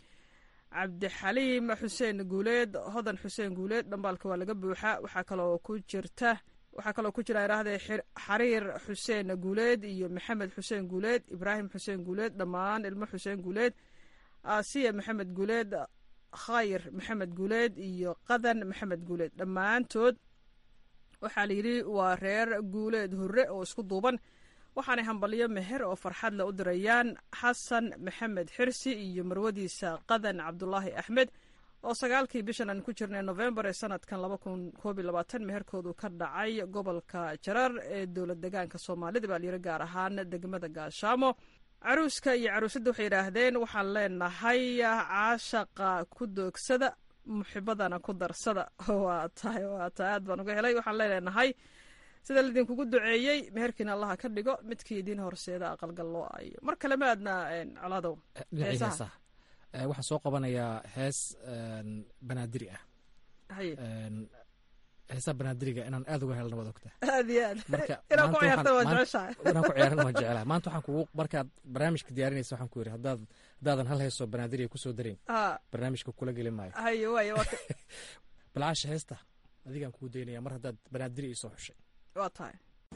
cabdixaliim xuseen guuleed hodan xuseen guuleed dhambaalka waa laga buuxa waxaa kaloo ku jirta waxaa kaloo ku jira idhaahdee xariir xuseen guuleed iyo maxamed xuseen guuleed ibraahim xuseen guuleed dhammaan ilmo xuseen guuleed asiya maxamed guuleed khayr maxamed guuleed iyo qadan maxamed guuleed dhammaantood waxaa layidhi waa reer guuleed hore oo isku duuban waxaanay hambalyo meher oo farxad le u dirayaan xasan maxamed xirsi iyo marwadiisa qadan cabdulaahi axmed oo sagaalkii bishan aan ku jirnay nofembar ee sanadkan laba kun koob iyo labaatan meherkoodu ka dhacay gobolka jarar ee dowlad degaanka soomaalida baa layiri gaar ahaan degmada gaashaamo caruuska iyo caruusadda waxay yidhaahdeen waxaan leenahay caashaqa ku doogsada muxibadana ku darsada waa tahay waa tahay aad baan uga helay waxaan leenahay sida laidinkugu duceeyey meherkiina allaha ka dhigo midkii idiin horseeda aqalgal loo ayo mar kale ma aadna colaadow dhinacii heesaha waxaan soo qabanayaa hees banaadiri ah haye heesaha banaadiriga inaan aad uga helna waad ogtaa aad iyo aad marka inaan ku maanta ciyaarta waa waxaan- jeceshahay inaan ku ciyaaran waan jeclahay maanta waxaan kugu markaad barnaamijka diyaarinaysa waxaan ku yidhi haddaad haddaadan hal heesoo banaadiriga kusoo darin Ah, barnaamijka kula geli maayo haye waaye waa ka- balcaasha heesta adigaan kugu daynaya mar haddaad banaadiri ii soo xushay waa tahay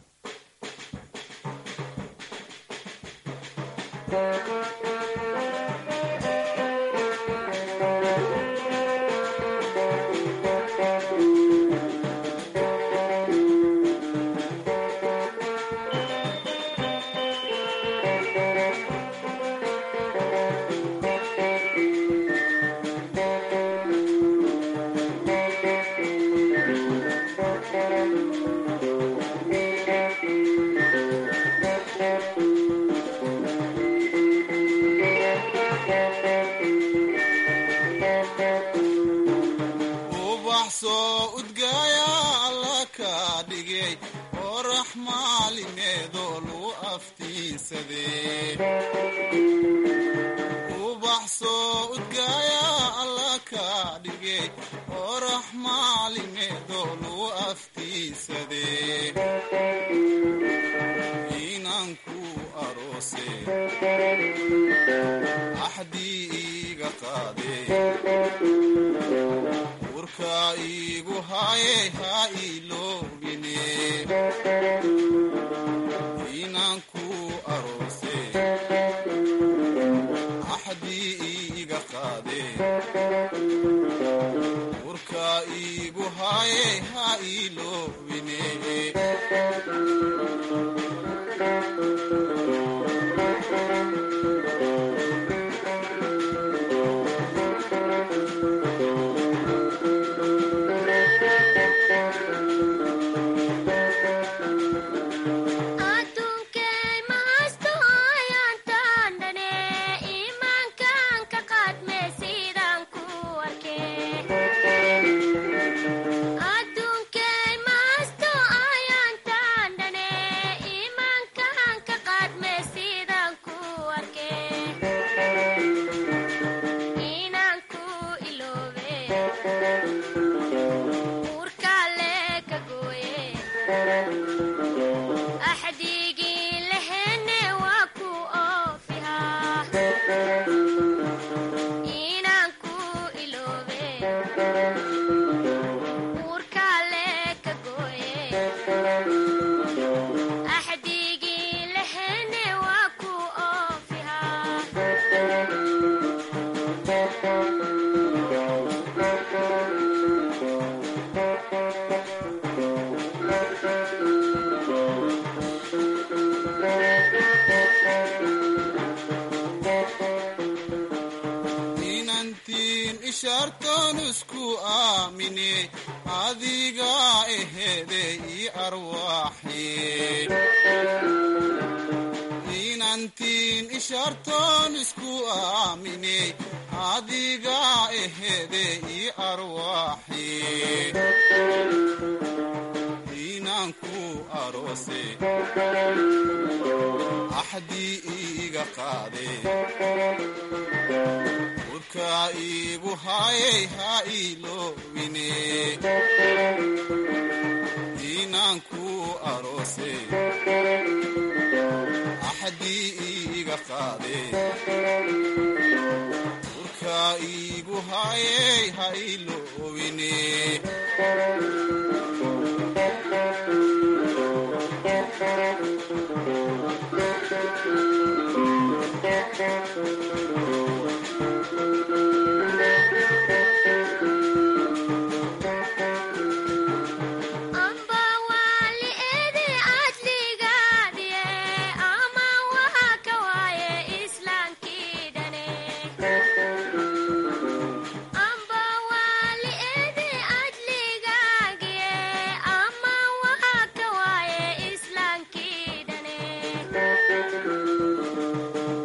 ubax soo udgaaya alla ka dhigay oo raxmaalimeedoo lagu aftiinsadee ubax soo udgaaya alla ka dhigay oo raxmaalimeedoo lagu aftiinsadee inanku aroose axdii iiga qaadee urka iigu haye ha iloobine inanku aroose axdii iiga qaade urka iigu haye ha iloobine aduunkay mahasto ayaantaan dhane iimaankan ka qaadme sidaan ku arkay aduunkay mahasto ayaantaan dhane iimaankan ka qaadme sidaan ku arkay inaan ku iloobe uurkale ka gooye axdigii lahene waa ku oofihaa inaan ku iloobe uurkale ka gooye axdigii lahene waa ku oofihaa inantiin ishaartoon isku aamine adiga ehede ii arwaaxe inantiin ishaartoon isku aamine adiga ehede ii arwaaxe inanku aroose axdii iiga qaade urka iigu haayey ha iloobine inanku aroose axdii iiga qaade urka iigu haayey ha iloobine amba waali eede adligaadiye ama waha ka waaye islaankii dhane amba waali eede adligaagiye ama waha ka waaye islaankii dhane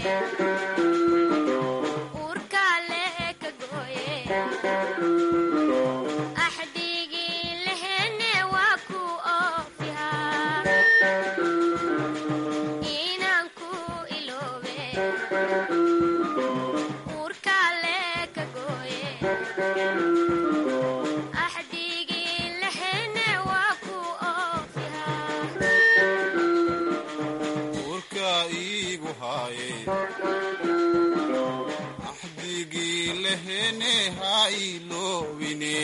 uurkaale ka gooye axdigii lehene waa ku oofihaa inaan ku iloobe uurkaale ka gooye axdigii lehene waa ku oofihaa uurka iigu haaye axdigii lehene ha iloobine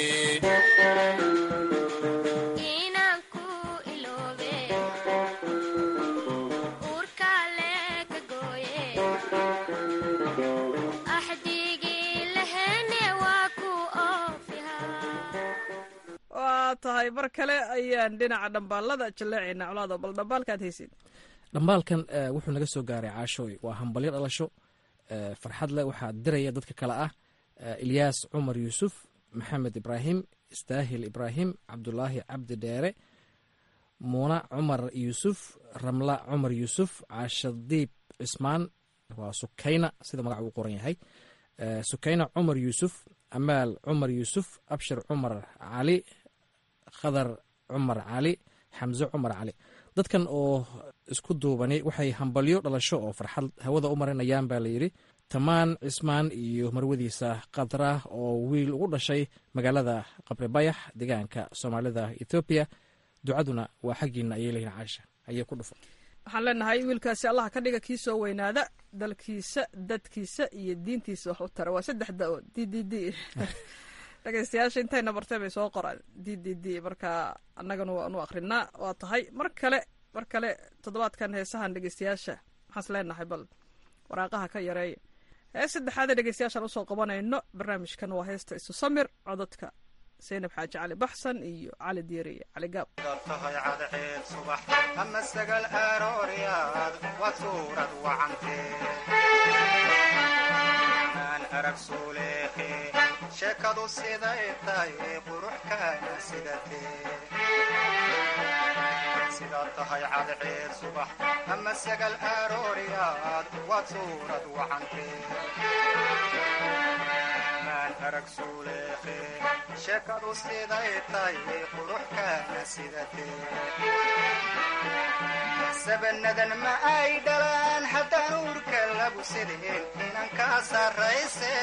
inaan ku iloobe uurkaale ka gooye axdigii lehene waa ku oofihaa waa tahay mar kale ayaan dhinaca dhambaalada jaleecaynaa colaado bal dhambaalkaad haysid dhambaalkan eh, wuxuu naga soo gaaray caashooy waa hambalyo dhalasho eh, farxad leh waxaa diraya dadka kale ah eh, ilyaas cumar yuusuf maxamed ibraahim istaahil ibraahim cabdulaahi cabdi dheere muuna cumar yuusuf ramla cumar yuusuf caashadiib cismaan waa sukayna sida magaca uu qoran yahay Eh, sukayna cumar yuusuf amaal cumar yuusuf abshir cumar cali khadar cumar cali xamse cumar cali dadkan oo isku duubani waxay hambalyo dhalasho oo farxad hawada u marinayaan baa layidhi tamaan cismaan iyo marwadiisa khadra oo wiil ugu dhashay magaalada qabri bayax deegaanka soomaalida ethoobiya ducaduna waa xaggiina ayay leeyihin caasha ayay ku dhufan waxaan leenahay wiilkaasi allaha ka dhiga kii soo weynaada dalkiisa dadkiisa iyo diintiisa wax u tara waa saddex da-o d d d dhegeystayaasha intayna bartay bay soo qoraan d d d marka annagana waanu akrinaa waa tahay mar kale mar kale toddobaadkan heesahan dhegeystayaasha maxaas leenahay bal waraaqaha ka yareeya hees saddexaada dhegeystayaashaan usoo qabanayno barnaamijkan waa heesta isu samir codadka zaynab xaaji cali baxsan iyo cali diiri iyo cali gaab tahay cadceed subax ama sagal arooryaad waa suurad wacantee aan arag suuleeqe sheekadu siday tahay qurux kaana sidatee sidaad tahay cadceed subax ama sagal arooryaad waa suurad wacantee maan arag suuleeqe sheekadu siday tahay qurux kaana sidatee sabanadan ma ay dhalaan haddaan uurka lagu sideen inan kaa sarrayse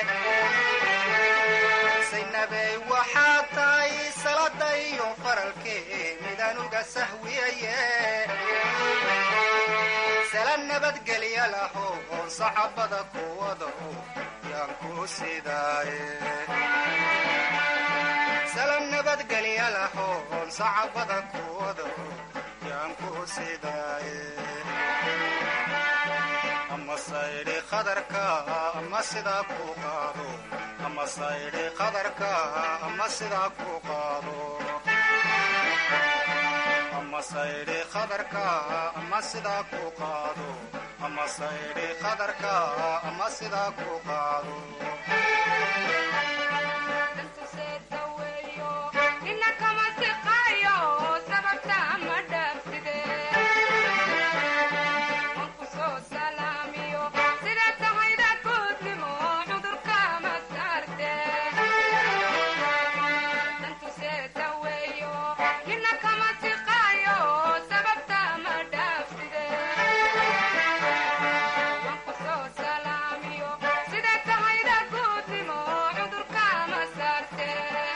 saynabey waxaad tahay salada iyo faralkee midaan uga sahwiyaye sala nabadgelya laho oon sacabada ku wado yaan ku sidaaye sala nabadgelya laho oon sacabada ku wado yaan ku sidaaye ama saydhi qadarka ama sidaa ku qaado ama saydhi qadarka ama sidaa ku qaado ama saydhi qadarka ama sidaa ku qaado ama saydhi qadarka ama sidaa ku qaado Sida tahayda guudnimo cudurka ma saarte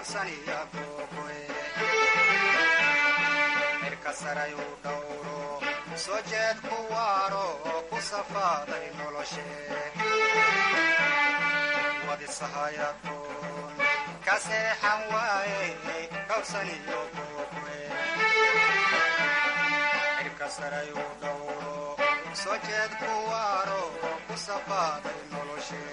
dhowrsaniya googoe cirka sarayuu dhowro soo jeed ku waaro oo ku safaaday noloshe wadisahayadoon ka seexan waaye dhowrsaniyo googoe cirka sarayuu dhowro soo jeed ku waaro oo ku safaaday noloshe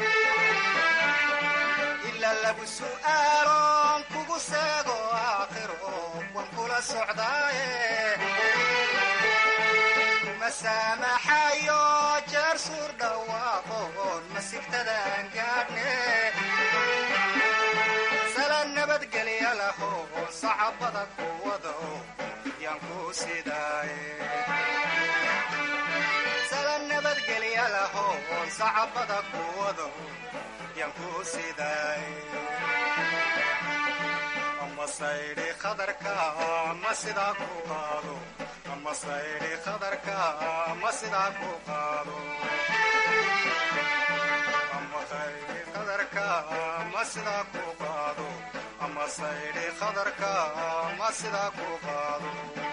ila lagu su'aaloon kugu seego aakhiro wan kula socdaaye kuma saamaxayo jeer suur dhawaaqoon masigtadaan gaadhne sala nabadgelya laho sacabada ku wado yaan ku sidaaye sala nabadgelya laho sacabada ku wado yaan ku sidaaye ama saydhi khadarka ama sidaa ku qaado ama saydhi khadarka ama sidaa ku qaado ama saydhi khadarka ama sidaa ku qaado ama saydhi khadarka ama sidaa ku qaado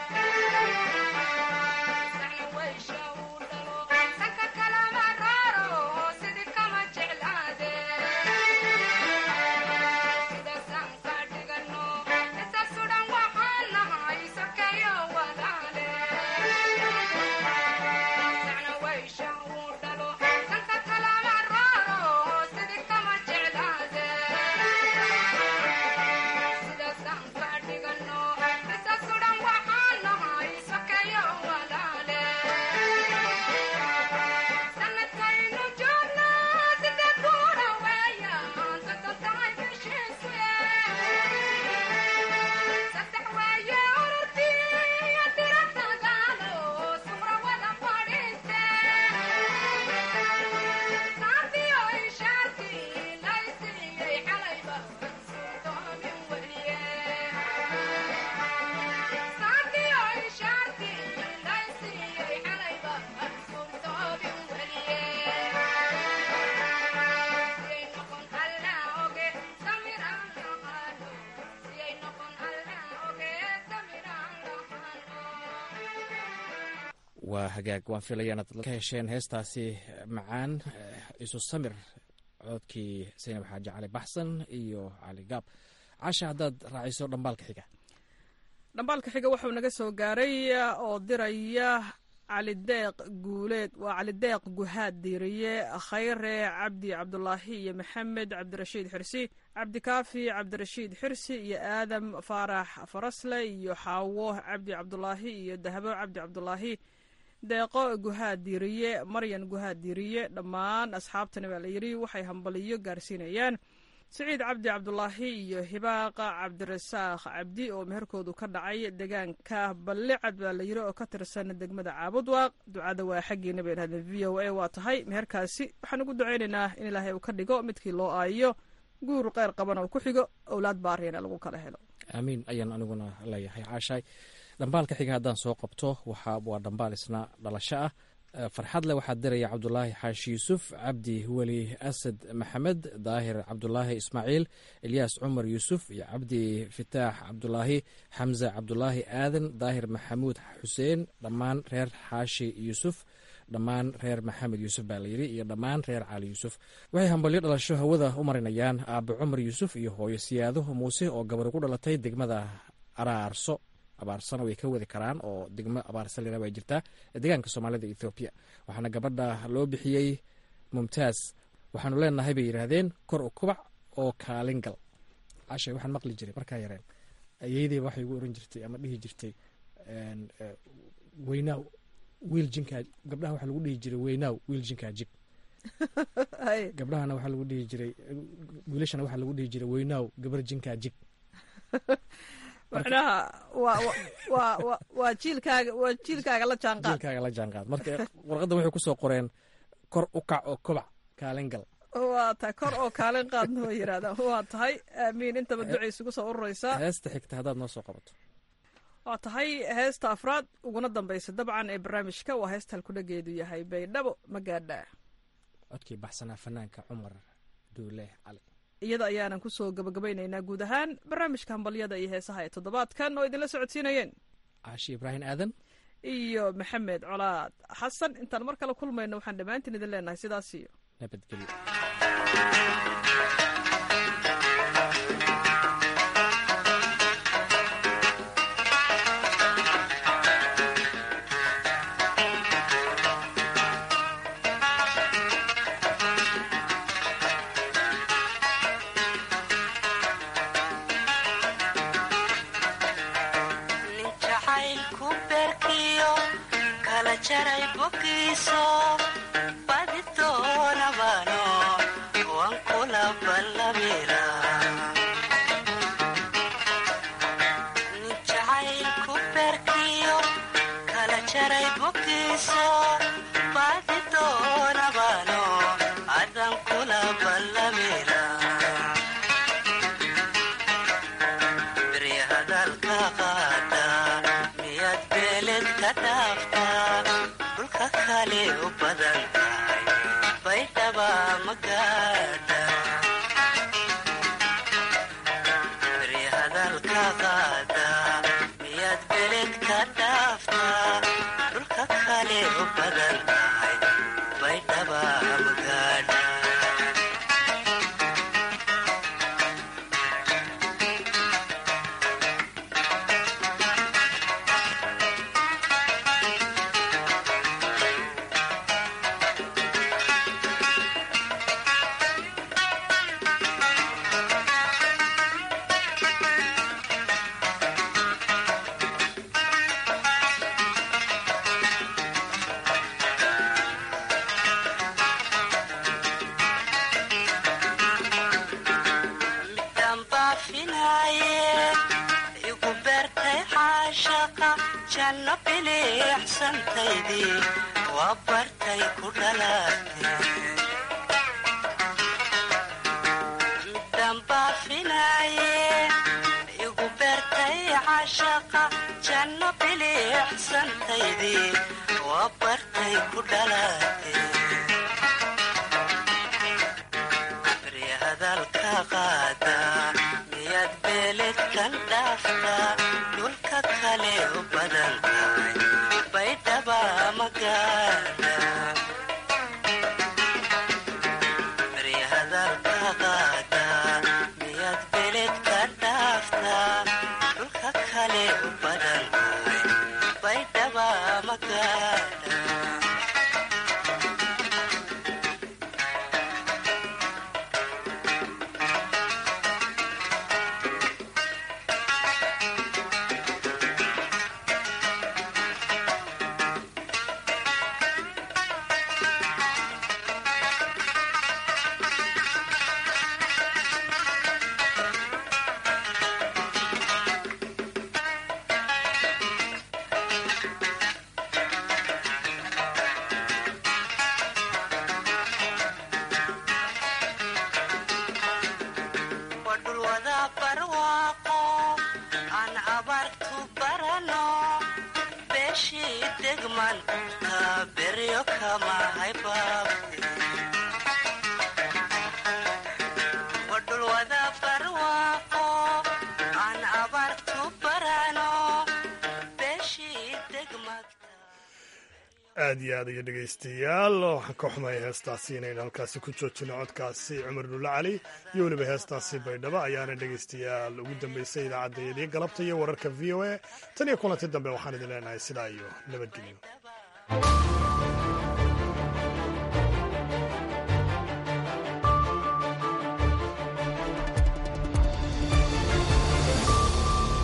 waa hagaag waan filaya inaad ka hesheen heestaasi macaan isu samir coodkii saynab xaaji cali baxsan iyo cali gaab casha haddaad raaciso dhambaalka xiga dhambaalka xiga wuxuu naga soo gaaray oo diraya calideeq guuleed waa calideeq guhaad diiriye khayre cabdi cabdulaahi iyo maxamed cabdirashiid xirsi cabdikaafi cabdirashiid xirsi iyo aadam faarax farasle iyo xaawo cabdi cabdulaahi iyo dahabo cabdi cabdulaahi deeqo guhaad diiriye maryan guhaad diiriye dhammaan asxaabtani baa layidhi waxay hambaliyo gaarsiinayaan siciid cabdi cabdulaahi iyo hibaaqa cabdirasaaq cabdi oo meherkoodu ka dhacay deegaanka ballicad baa layidhi oo ka tirsan degmada caabudwaaq ducada waa xaggiina bay dhahdeen v o a waa tahay meherkaasi waxaan ugu ducaynaynaa in ilaahay uu ka dhigo midkii loo aayo guur qeyr qaban oo ku xigo owlaad baariyana lagu kala helo aamiin ayaan aniguna leeyahay caashaay dhambaalka xiga haddaan soo qabto waxa waa dhambaal isna dhalasho ah farxad leh waxaa diraya cabdulaahi xaashi yuusuf cabdi weli asad maxamed daahir cabdulaahi ismaaciil ilyaas cumar yuusuf iyo cabdi fitaax cabdulaahi xamse cabdulaahi aadan daahir maxamuud xuseen dhammaan reer xaashi yuusuf dhammaan reer maxamed yuusuf baa layidhi iyo dhammaan reer cali yuusuf waxay hambalyo dhalasho hawada u marinayaan aabe cumar yuusuf iyo hooyo siyaado muuse oo gabar ku dhalatay degmada araarso abaarsana way ka wadi karaan oo degmo abaarsalina way jirtaa deegaanka soomaalida ethoobiya waxaana gabadha loo bixiyey mumtaaz waxaanu leenahay bay yidhaahdeen kor u kubac oo kaalin gal cashay waxaan maqli jiray markaa yareen ayeydey waxay igu oran jirtay ama dhihi jirtay weynaaw wiil jinkaa gabdhaha waxaa lagu dhihi jiray weynaaw wiil jinkaa jig gabdhahana waxaa lagu dhihi jiray wiilashana waxaa lagu dhihi jiray weynaaw gabar jinkaa jig macnaha waa waa wa waa jiilkaaga waa jiilkaaga la jaanqaad jiilkaaga la jaanqaad marka warqaddan waxay kusoo qoreen kor u kac oo kobac kaalin gal waa tahay kor oo kaalin qaadna way yidhahdaan waa tahay aamiin intaba ducay isugu soo ururaysaa heesta xigta haddaad noo soo qabato waa tahay heesta afraad uguna dambaysa dabcan ee barnaamijka waa heesta halkudhageedu yahay baydhabo ma gaadhaa codkii baxsanaa fanaanka cumar duule cali iyada ayaanan kusoo gabagabaynaynaa guud ahaan barnaamijka hambalyada iyo heesaha ee toddobaadkan oo idinla socodsiinayeen caashi ibraahim aadan iyo maxamed colaad xasan intaan mar kale kulmayno waxaan dhammaantiin idin leenahay sidaas iyo nabadgelyo nin jacaylku beerkiyo kala jaray bogiiso badi doonabano waan kula ballamira nin jacaylku beerkiyo kala jaray bogiiso badi doonabano adan kula ballamira beri hadalka qaada miyaad beeled ka dhaaftaa dhulka kale u badan tahay baydhaba magaadha beri hadalka qaada miyaad beeled ka dhaaftaa dhulka kale u badan tahay baydhaba magaadha dambaafinaaye igu beertay caashaqa janno biliixsantaydii waa bartay ku dhalaatay dambaafinaaye igu beertay caashaqa janno biliixsantaydii waa bartay ku dhalaatay beri hadalka qaada miyaad beeledkan dhaaftaa dhulka kale u badan tahay baydhaba magaadha beri hadalka qaada miyaad beeledka dhaaftaa dhulka kale u badan tahay baydhaba magaadha wadhulwada barwaaqo aan abaartu barano beeshii degman ka beryo kama haybaabte wadhulwada barwaaqo aan abaartu barano beeshii degmad aad iyo aad iyo dhegaystayaal waxaan ka xumaya heestaasi inaynu halkaasi ku joojino codkaasi cumar dhulle cali iyo weliba heestaasi baydhabo ayaana dhegaystayaal ugu dambeysay idaacaddayadii galabta iyo wararka v o a tan iyo kulanti dambe waxaan idin leenahay sidaa iyo nabadgelyo